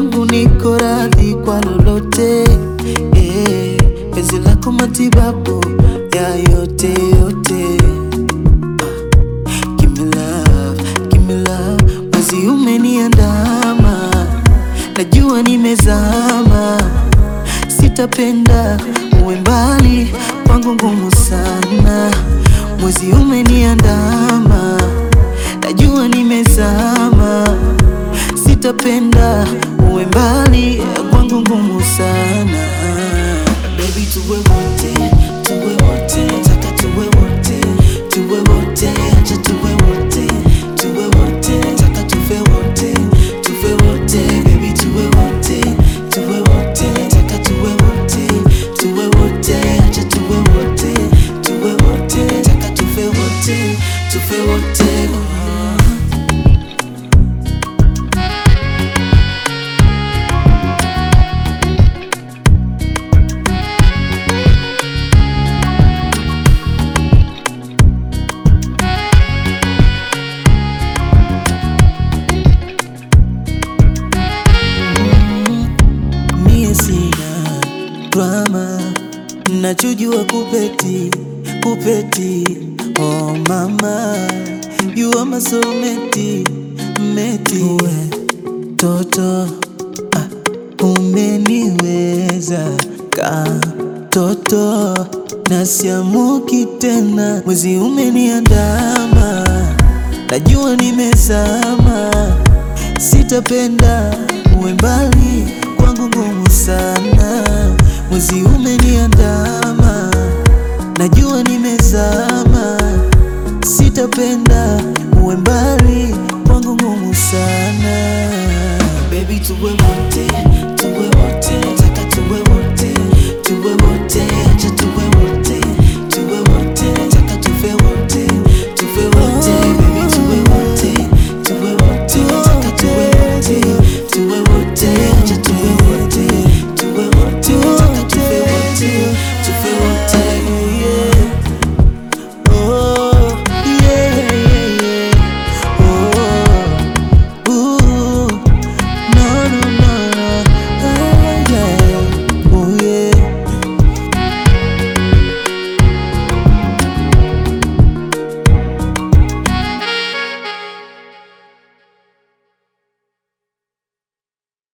wangu niko radhi kwa lolote eh, penzi lako matibabu ya yote yote Give me love, give me love, mwezi umeniandama, najua nimezama, sitapenda uwe mbali kwangu, ngumu sana. Mwezi umeniandama, najua nimezama, sitapenda uwe mbali kwangu, ngumu sana. Baby, tuwe wote, tuwe wote, nataka tuwe wote, tuwe wote, acha tuwe wote, tuwe wote, nataka tuwe wote, tuwe wote, baby, tuwe wote, tuwe wote, nataka tuwe wote, tuwe wote, acha tuwe wote, tuwe wote, nataka tuwe wote, tuwe wote. Mie sina drama, nachojua kupeti kupeti. Oh mama, you are my soulmate, meti. Uwe toto ah, umeniweza ka toto nasiamuki tena, mwezi umeniandama, najua nimezama sitapenda uwe mbali kwangu, ngumu sana. Mwezi umeniandama, najua nimezama, sitapenda uwe mbali kwangu, ngumu sana. Baby, tuwe wote,